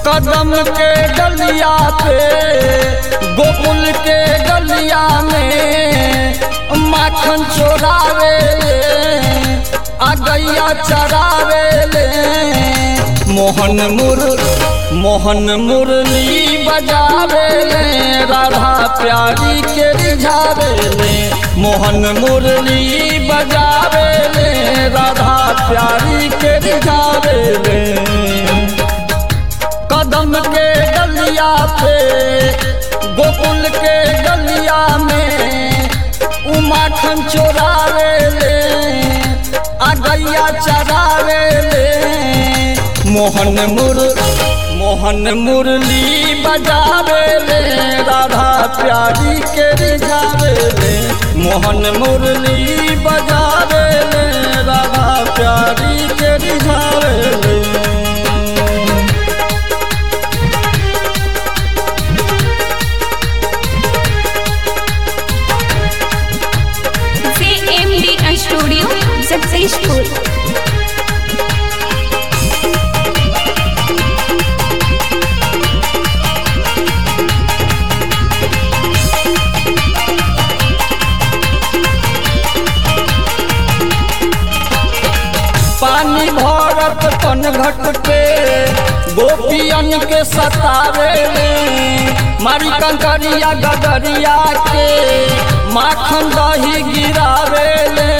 कदम के गलिया पे गोकुल के गलिया में माखन चोरावे आ गैया चरावे ले मोहन मुर मोहन मुरली बजावे ले राधा प्यारी के रिझावे ले मोहन मुरली बजावे ले राधा प्यारी के रिझावे ले कदम के गलिया पे गोकुल के गलिया में उमाखन चोरावे ले आ गैया चरावे ले मोहन मुर मोहन मुरली बजावे ले राधा प्यारी के रिझावे ले मोहन मुरली बजावे ले राधा प्यारी के रिझावे ले CMD Studio successful. पानी भरत पन घट पे गोपियन के सतावे ले मारी कंकरिया गगरिया के माखन दही गिरावे ले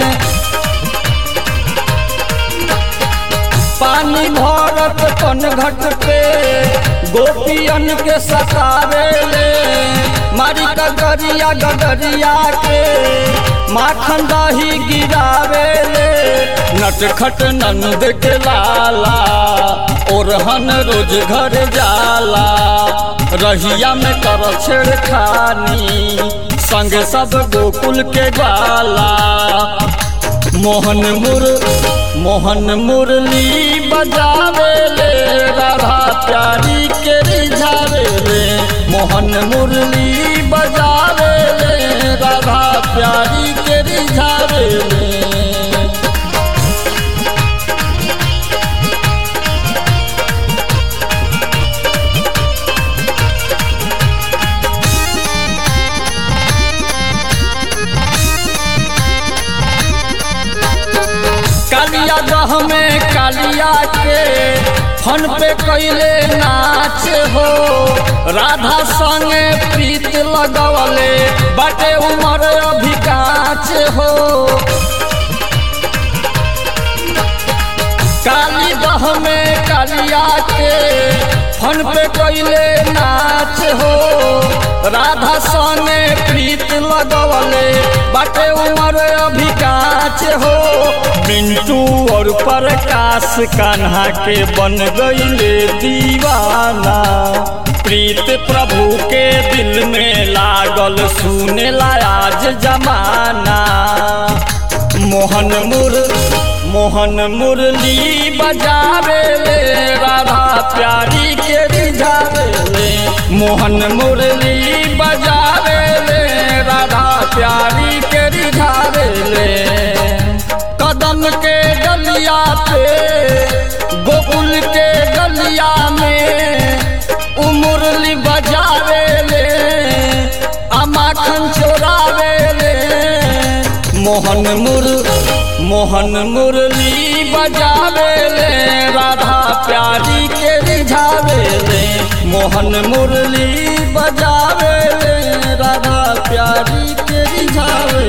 पानी भरत पन घट पे गोपियन के सतावे ले मारी कंकरिया गगरिया के माखन दही गिरावे ले नटखट नंद के लाला ओरहन रोज घर जाला रहिया में कर छेड़खानी संग सब गोकुल के बाला मोहन मुर मोहन मुरली बजावे ले राधा प्यारी के रिझावे ले मोहन मुरली बजावे ले राधा प्यारी के रिझावे ले कालिया दह में कालिया के फन पे कैले नाच हो राधा संगे प्रीत लगवले बाटे उमर अभिकाच हो काली दह में कालिया के फन पे कैले नाच हो राधा संगे प्रीत लगवले बाटे उमर अभिकाच हो मिंटू और प्रकाश कान्हा के बन गईले दीवाना प्रीत प्रभु के दिल में लागल सुने आज जमाना मोहन मुर मोहन मुरली बजावे ले राधा प्यारी के रिझावे ले मोहन मुरली बजावे ले राधा प्यारी के रिझावे ले कदम के गलिया पे गोकुल के गलिया में उमुरली बजावे ले आ माखन चोरावे ले मोहन मुर मोहन मुरली बजावे ले राधा प्यारी के रिझावे ले मोहन मुरली बजावे ले राधा प्यारी के रिझावे